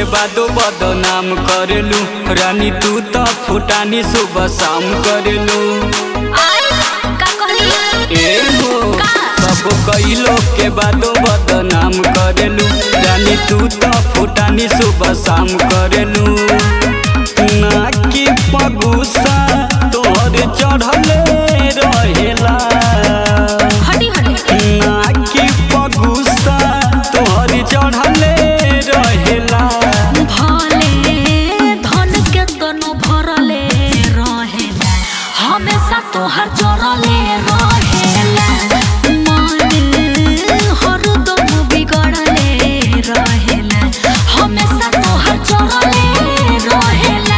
के बादो बदनाम करेलू रानी तू तो फुटानी सुबह शाम करेलू आय का कहली ए हो का? सब कइलो के बादो बदनाम करेलू रानी तू तो फुटानी सुबह शाम करेलू ना की पगुसा तोहर चढ़ले रहेला हटी हटी ना की पगुसा तोहर चढ़ले रहेला भले धन के तनु भरले रहेला हमेशा तोहर जोरले रहेला मन हरदम बिगड़ले रहेला हमेशा तोहर जोरले रहेला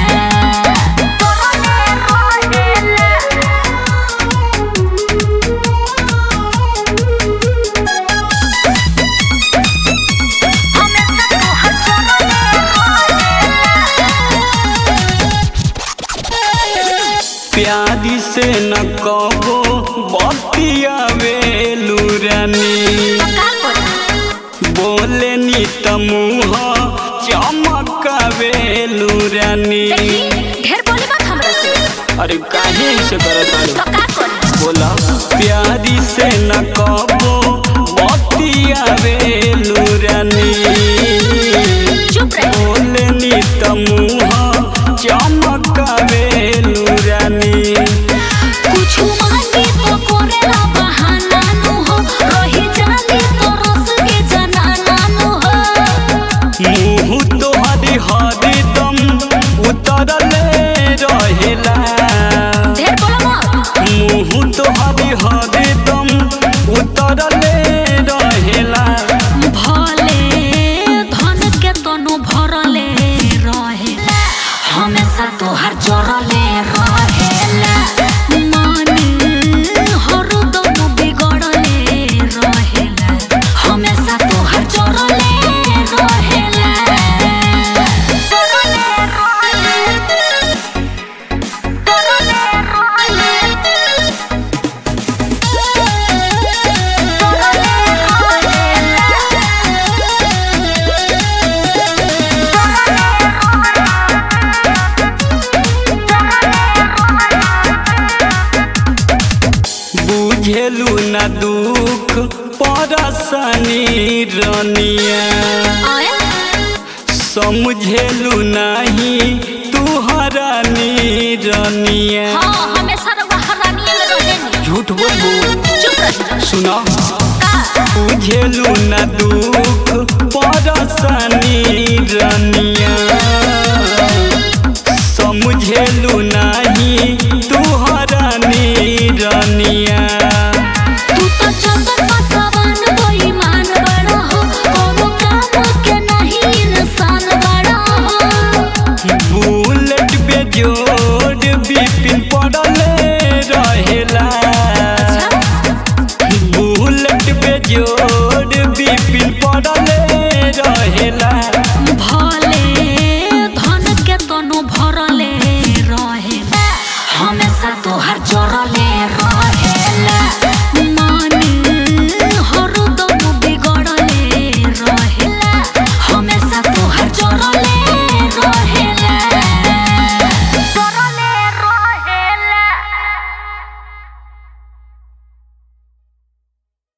जोरले प्यारी से न कबो बतिया वेलू रानी बोले नी तमुह चमकावेलू रानी ढेर बोली बात हमरा से अरे काहे ऐसे करत बाड़ू? तो का करी बोला प्यारी से न कबो बतिया वेलू रानी चुप रह बोले नी तमुह चमकावेलू रानी कुछ मांगे तो करेला बहाना नु हो रही जानी तो रस के जनाना नु हो मुँह तोहरी हरदम उतरले रहेला ढेर बोला मत मुँह तोहरी हरदम उतरले रहेला भले धन के तनु भरले रहेला हमेशा तोहर जोरले रहेला मन हरदम बिगड़ले रहेला हमेशा तोहर जोरले रहेला जोरले रहेला जोरले बुझेलू न दुख परसनी रनिया समझेलू नहीं तुहरा रनिया हाँ हमेशा रउआ हरानिए में रहेनी झूठ बोलबू चुप रही सुना का बुझेलू न दुख परसनी रनिया